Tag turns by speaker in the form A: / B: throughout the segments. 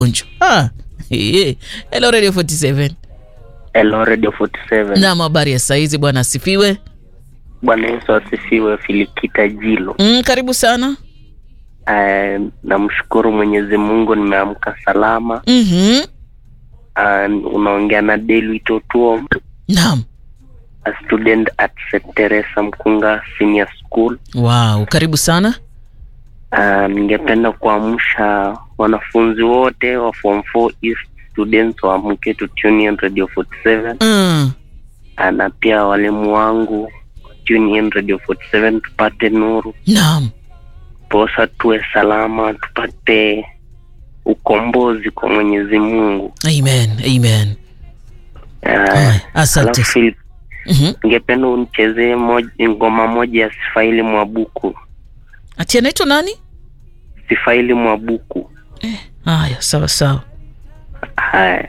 A: Unju. Ah, eh, hello Radio 47.
B: Hello Radio 47.
A: Naam, habari ya saizi bwana asifiwe.
B: Bwana Yesu asifiwe. Filikita Jilo.
A: Mm, karibu sana.
B: Uh, namshukuru Mwenyezi Mungu nimeamka salama.
A: Mhm.
B: Uh, unaongea na Delu Itotuo,
A: Naam.
B: a student at St. Teresa Mkunga Senior School.
A: Wow, karibu sana.
B: Uh, ningependa kuamsha wanafunzi wote wa form 4 East students waamke tu tune in Radio 47
A: Mm.
B: uh, na pia walimu wangu tune in Radio 47 tupate nuru
A: Naam.
B: posa tuwe salama tupate ukombozi kwa Mwenyezi Mungu.
A: Amen. Amen.
B: Uh,
A: Aya, asante.
B: alafu Phil,
A: Mhm.
B: ningependa unichezee moj- ngoma moja ya Sifaili Mwabuku.
A: Ati anaitwa nani?
B: Sifaili Mwabuku.
A: Haya, sawa sawa.
B: Haya,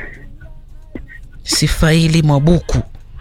A: Sifaili Mwabuku.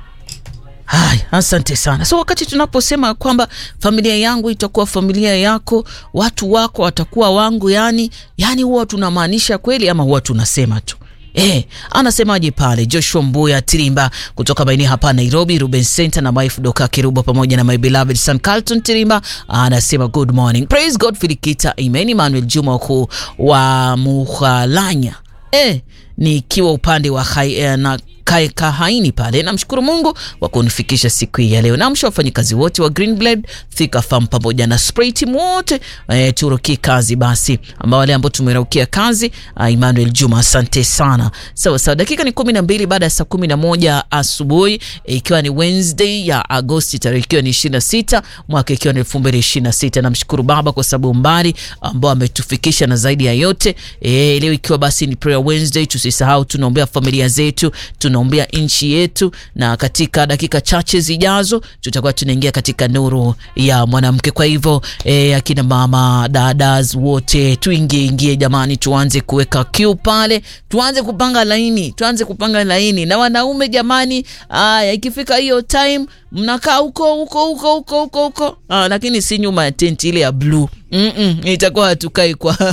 A: Haya, asante sana. So wakati tunaposema kwamba familia yangu itakuwa familia yako, watu wako watakuwa wangu, yani yani huwa tunamaanisha kweli ama huwa tunasema tu? Eh, anasemaje pale Joshua Mbuya Tirimba kutoka maeneo hapa Nairobi, Ruben Center na wife Doka Kirubo pamoja na my beloved son Carlton Tirimba anasema good morning. Praise God Filikita. Amen. Emmanuel Juma kuu wa Muhalanya. Eh, nikiwa upande wa hai, eh, na kae kahaini pale. Namshukuru Mungu kwa kunifikisha siku hii ya leo. Namsha wafanyikazi wote wa Greenblade, Thika Farm pamoja na spray team wote eh, turukie kazi basi, ambao wale ambao tumeraukia kazi ah, Emmanuel Juma, asante sana. Sawa sawa, dakika ni kumi na mbili baada ya saa kumi na moja asubuhi ikiwa ni Wednesday ya Agosti tarehe ikiwa ni ishirini na sita mwaka ikiwa ni elfu mbili ishirini na sita. Namshukuru Baba kwa sababu mbali ambao ametufikisha na zaidi ya yote eh, leo ikiwa basi ni prayer Wednesday, tusisahau tunaombea familia zetu, tunaombea nchi yetu, na katika dakika chache zijazo tutakuwa tunaingia katika nuru ya mwanamke. Kwa hivyo eh, akina mama dadas wote tuingie ingie, jamani, tuanze kuweka queue pale, tuanze kupanga laini, tuanze kupanga laini na wanaume jamani. Aya, ikifika hiyo time mnakaa huko huko huko huko huko huko, ah, lakini si nyuma ya tenti ile ya blue. Mm -mm, itakuwa hatukai kwa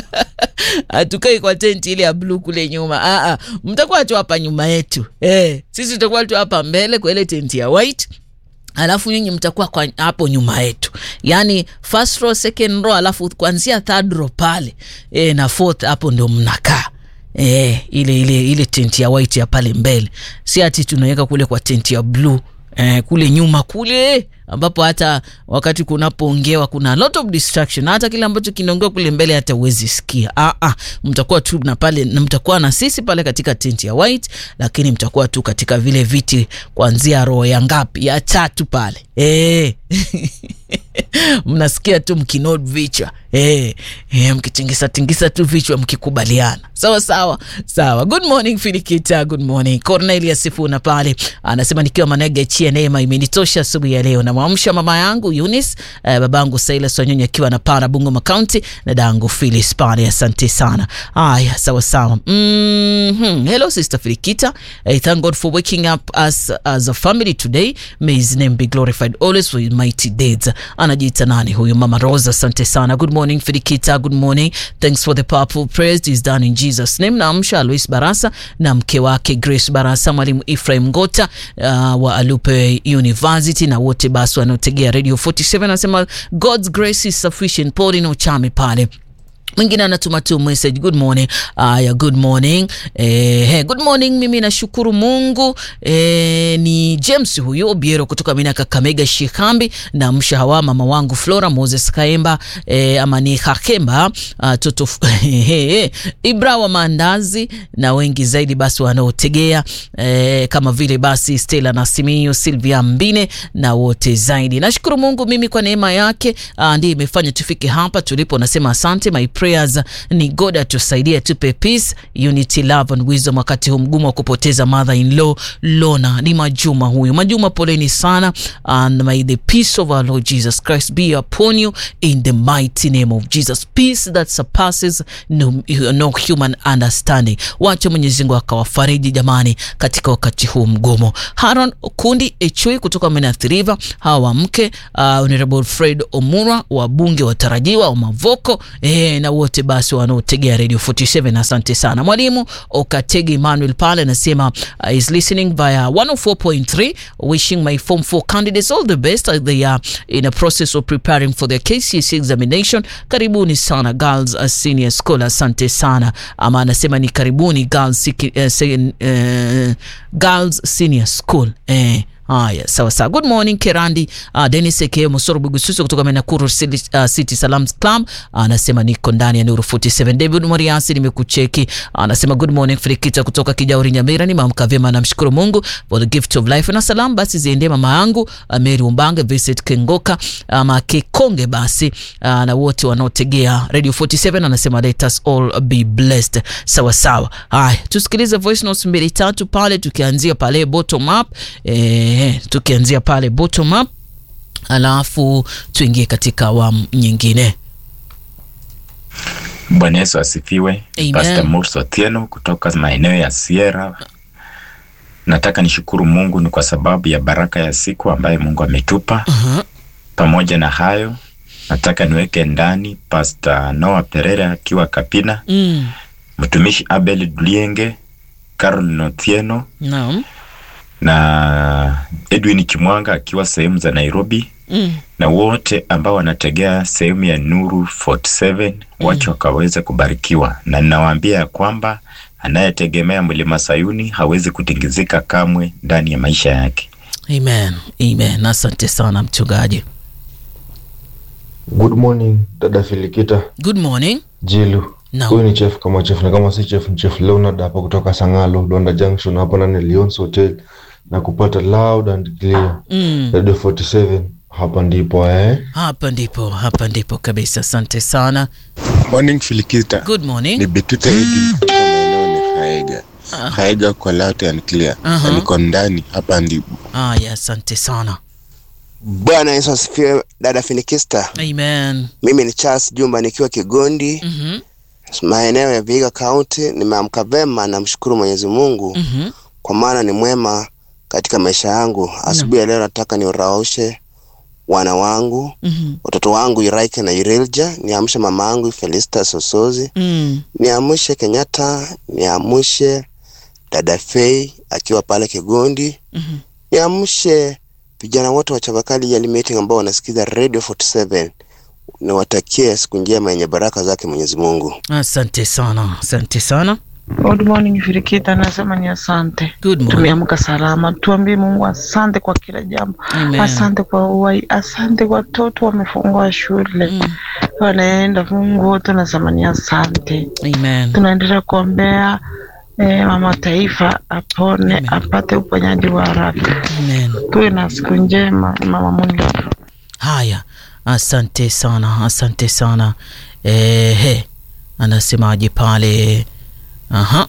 A: hatukai kwa tenti ile ya blue kule nyuma. Ah, ah, mtakuwa tu hapa nyuma yetu eh, sisi tutakuwa tu hapa mbele kwa ile tenti ya white alafu nyinyi mtakuwa kwa hapo nyuma yetu, yani first row, second row, alafu kuanzia third row pale e, na fourth hapo ndo mnakaa e, ile ile ile tenti ya white ya pale mbele, si ati tunaweka kule kwa tenti ya blue e, kule nyuma kule ambapo hata wakati kunapoongewa kuna a lot of distraction, hata kile ambacho kinaongewa kule mbele hata uwezi sikia. Ah, ah, mtakuwa tu na pale na mtakuwa na sisi pale katika tenti ya white, lakini mtakuwa tu katika vile viti kuanzia roho ya ngapi ya tatu pale eh. mnasikia tu mkinod vichwa eh, eh, mkitingisa tingisa tu vichwa mkikubaliana sawa sawa sawa. Good morning Filikita, good morning Cornelia Sifuna pale anasema nikiwa Manege chia neema imenitosha asubuhi ya leo. Namwamsha mama yangu Eunice, eh, babangu Silas Wanyonyi akiwa na para Bungoma County na dangu Phyllis pale, asante sana. Haya, sawa sawa. Mm-hmm. Hello sister Filikita, I thank God for waking up us as a family today. May his name be glorified always for his mighty deeds. Anajiita nani huyu? Mama Rosa, asante sana. Good morning Filikita, good morning. Thanks for the powerful prayers. It is done in Jesus name. Naamsha Alois Barasa na mke wake Grace Barasa, mwalimu Ephraim Ngota uh, wa Alupe University na wote basi wanaotegea Radio 47 anasema God's grace is sufficient. Paulin Ochame pale mwingine anatuma tu message good morning. Aya, good morning eh, hey, good morning. Mimi nashukuru Mungu eh, ni James huyu Obiero kutoka mina Kakamega Shikambi na mshahawa mama wangu Flora Moses Kaemba eh, ama ni Hakemba uh, toto Ibra wa maandazi na wengi zaidi basi wanaotegea eh, kama vile basi Stella na Simio Silvia Mbine na wote zaidi. Nashukuru Mungu mimi kwa neema yake uh, ndiye imefanya tufike hapa tulipo. Nasema asante my prayers ni God atusaidie, tupe peace, unity, love and wisdom wakati huu mgumu wa kupoteza mother in law Lona. Ni Majuma huyu. Majuma, poleni sana, and may the peace of our Lord Jesus Christ be upon you in the mighty name of Jesus, peace that surpasses no, no human understanding. Wacha Mwenyezi Mungu akawafariji jamani, katika wakati huu mgumu. Haron Kundi Echui kutoka Menatiriva, hawa wa mke uh, Honorable Fred Omura, wabunge watarajiwa wa Mavoko eh, na wote basi wanaotegea Radio 47 asante sana. Mwalimu Okategi Emmanuel pale anasema uh, is listening via 104.3 wishing my form 4 candidates all the best as they are in a process of preparing for their KCSE examination. Karibuni sana Girls uh, Senior School, asante sana ama anasema ni karibuni Girls, uh, second, uh, Girls Senior School eh. Haya, sawa sawa. Good morning Kerandi. Uh, Dennis Eke Mosoro Bugususu kutoka Nakuru City, uh, City Salams Club anasema uh, niko ndani ya Nuru 47. David Moriasi nimekucheki. Anasema uh, good morning Frikita kutoka Kijauri Nyamira. Nimeamka vyema, namshukuru Mungu for the gift of life. Na salamu basi ziende mama yangu uh, Mary Umbange, Vincent Kengoka ama uh, Kekonge basi uh, na wote wanaotegea Radio 47 anasema let us all be blessed. Sawa sawa. Haya, tusikilize voice notes mbili tatu pale tukianzia pale bottom up eh, tukianzia pale bottom up alafu tuingie katika awamu nyingine.
C: Bwana Yesu asifiwe.
A: Amen.
C: Pastor Murso Otieno kutoka maeneo ya Sierra. Nataka nishukuru Mungu ni kwa sababu ya baraka ya siku ambayo Mungu ametupa.
A: uh-huh.
C: Pamoja na hayo, nataka niweke ndani Pastor Noah Perere akiwa Kapina,
A: mm.
C: mtumishi Abel Dulienge, Caroline Otieno
A: Naam.
C: na Edwin Kimwanga akiwa sehemu za Nairobi
A: mm.
C: na wote ambao wanategea sehemu ya Nuru 47 wache wakaweze kubarikiwa, na ninawaambia ya kwamba anayetegemea mlima Sayuni hawezi kutingizika kamwe ndani ya maisha yake.
A: Amen. Amen. Asante sana mchungaji.
D: Good morning dada Filikita
A: Good morning.
D: Jilu.
A: Naam.
D: Huyu ni chef kama chef na kama si chef ni chef Leonard hapa kutoka Sangalo Londa Junction hapa ndani ya Lions Hotel na kupata loud and clear
A: Mm.
D: Radio 47 hapa ndipo eh.
A: Hapa ndipo, hapa ndipo kabisa. Asante sana.
E: Morning Filikita.
A: Good morning.
E: Ni Betute Edi kutoka maeneo ni Haega.
A: Ah.
E: Haega kwa loud and clear.
A: Aha.
E: Na niko ndani hapa ndipo.
A: Haya, asante sana.
F: Bwana Yesu asifiwe, dada Finikista.
A: Amen.
F: Mimi ni Charles Jumba nikiwa Kigondi,
A: Mhm.
F: maeneo ya Vihiga County. Nimeamka vema, namshukuru Mwenyezi Mungu
A: Mhm.
F: kwa maana ni mwema katika maisha yangu. Asubuhi ya leo nataka niuraushe wana wangu,
A: Mhm.
F: watoto wangu Iraike na Irilja, niamshe mama yangu Felista Sosozi,
A: Mm.
F: niamshe Kenyatta, niamshe dada Fei akiwa pale Kigondi,
A: Mhm.
F: niamshe vijana wote wa Chavakali Yali Meeting ambao wanasikiza Radio 47 niwatakie siku njema yenye baraka zake Mwenyezi Mungu.
A: Asante sana. Asante sana.
G: Good morning Firikita, nasema ni asante.
A: Good morning.
G: Tumeamka salama, tuambie Mungu asante kwa kila jambo.
A: Amen.
G: Asante kwa uhai, asante kwa watoto wamefungua shule
A: Mm.
G: wanaenda. Mungu wote nasema ni asante.
A: Amen.
G: Tunaendelea kuombea eh, mama taifa apone,
A: Amen.
G: apate uponyaji wa haraka.
A: Amen.
G: Tuwe na siku njema, mama Mungu.
A: Haya, asante sana, asante sana. Ehe, anasemaje pale? Aha.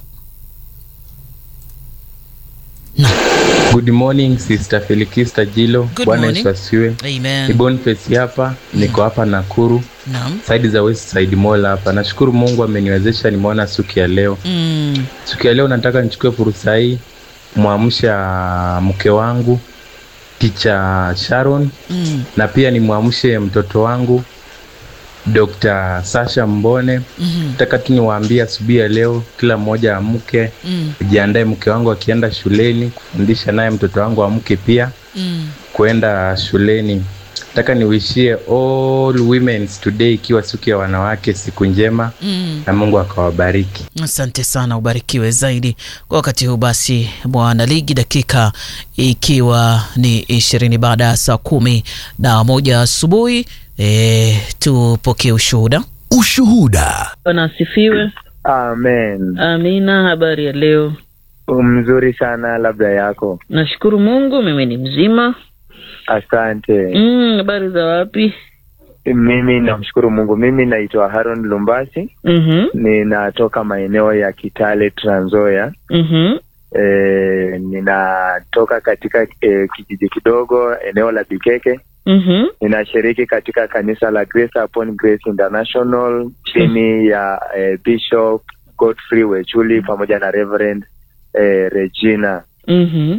A: Na,
H: Good morning Sister Felikista Jilo.
A: Good
H: Bwana
A: morning.
H: Yesu asifiwe.
A: amen.
H: Ni Boniface hapa, niko hapa Nakuru,
A: Naam.
H: saidi za West Side Mall hapa. Nashukuru Mungu ameniwezesha nimeona siku ya leo.
A: Mm.
H: Siku ya leo nataka nichukue fursa hii mwamsha mke wangu Ticha Sharon
A: Mm.
H: na pia nimwamshe mtoto wangu Dr. Sasha Mbone.
A: Mhm.
H: Nataka tu niwaambie asubuhi ya leo kila mmoja amke,
A: Mm.
H: jiandae mke wangu akienda shuleni kufundisha naye mtoto wangu amke pia
A: Mm.
H: kwenda shuleni. Nataka niwishie all women's today ikiwa siku ya wanawake, siku njema
A: Mm.
H: na Mungu akawabariki.
A: Asante sana, ubarikiwe zaidi kwa wakati huu. Basi bwana ligi, dakika ikiwa ni ishirini baada ya saa kumi na moja asubuhi. E, tupokee ushuhuda.
I: Ushuhuda.
J: Bwana asifiwe.
K: Amen.
J: Amina. Habari ya leo?
K: Mzuri sana, labda yako.
J: Nashukuru Mungu, mimi ni mzima.
K: Asante.
J: Mm, habari za wapi?
K: Mimi namshukuru Mungu. Mimi naitwa Haron Lumbasi,
J: Mhm,
K: ninatoka maeneo ya Kitale, Trans Nzoia.
J: mhm,
K: E, ninatoka katika e, kijiji kidogo eneo la Bikeke.
J: mhm.
K: Ninashiriki katika kanisa la Grace Upon Grace International chini ya e, Bishop Godfrey Wechuli pamoja na Reverend e, Regina.
J: Mhm.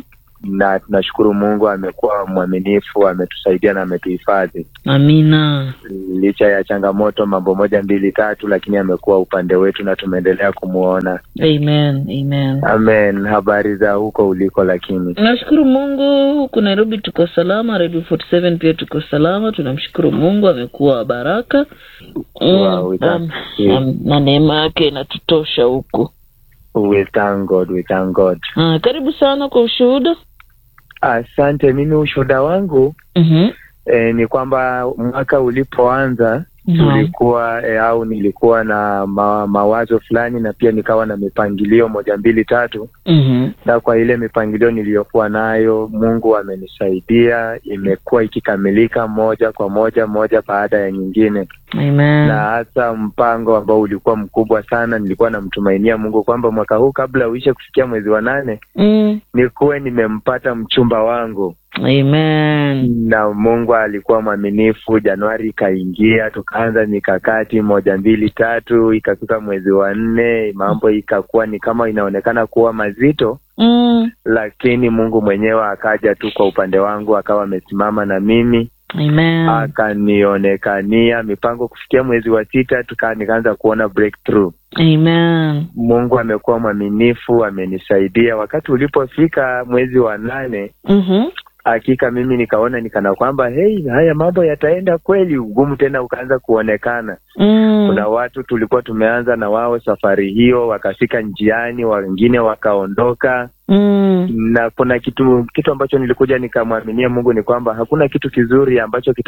K: na tunashukuru Mungu amekuwa mwaminifu, ametusaidia na ametuhifadhi
J: Amina.
K: licha ya changamoto, mambo moja mbili tatu, lakini amekuwa upande wetu na tumeendelea kumwona.
J: Amen. Amen.
K: Amen. Habari za huko uliko? Lakini
J: Nashukuru Mungu huku Nairobi tuko salama, Radio 47 pia tuko salama. Tunamshukuru Mungu, amekuwa wa baraka
K: Wow, we thank
J: um,
K: you.
J: um, na neema yake inatutosha huku.
K: we thank God, we thank God.
J: Ah, karibu sana kwa ushuhuda.
K: Asante. Mimi ushuhuda wangu
J: Mhm.
K: eh, ni kwamba mwaka ulipoanza
J: Naam.
K: tulikuwa eh, au nilikuwa na ma, mawazo fulani na pia nikawa na mipangilio moja mbili tatu
J: Mhm.
K: na kwa ile mipangilio niliyokuwa nayo Mungu amenisaidia, imekuwa ikikamilika moja kwa moja moja baada ya nyingine,
J: Amen.
K: na hasa mpango ambao ulikuwa mkubwa sana, nilikuwa namtumainia Mungu kwamba mwaka huu kabla uishe kufikia mwezi wa nane
J: Mm.
K: nikuwe nimempata mchumba wangu
J: Amen.
K: na Mungu alikuwa mwaminifu. Januari ikaingia, tukaanza mikakati moja mbili tatu, ikafika mwezi wa nne, mambo ikakuwa ni kama inaonekana kuwa mazito,
J: Mm.
K: lakini Mungu mwenyewe akaja tu kwa upande wangu, akawa amesimama na mimi
J: Amen.
K: akanionekania mipango. Kufikia mwezi wa sita tuka nikaanza kuona breakthrough.
J: Amen.
K: Mungu amekuwa mwaminifu, amenisaidia. Wakati ulipofika mwezi wa nane
J: Mhm.
K: hakika mimi nikaona nikana kwamba hey, haya mambo yataenda kweli. Ugumu tena ukaanza kuonekana.
J: Mm.
K: Kuna watu tulikuwa tumeanza na wao safari hiyo, wakafika njiani, wengine wakaondoka,
J: Mm.
K: na kuna kitu kitu ambacho nilikuja nikamwaminia Mungu ni kwamba hakuna kitu kizuri ambacho kita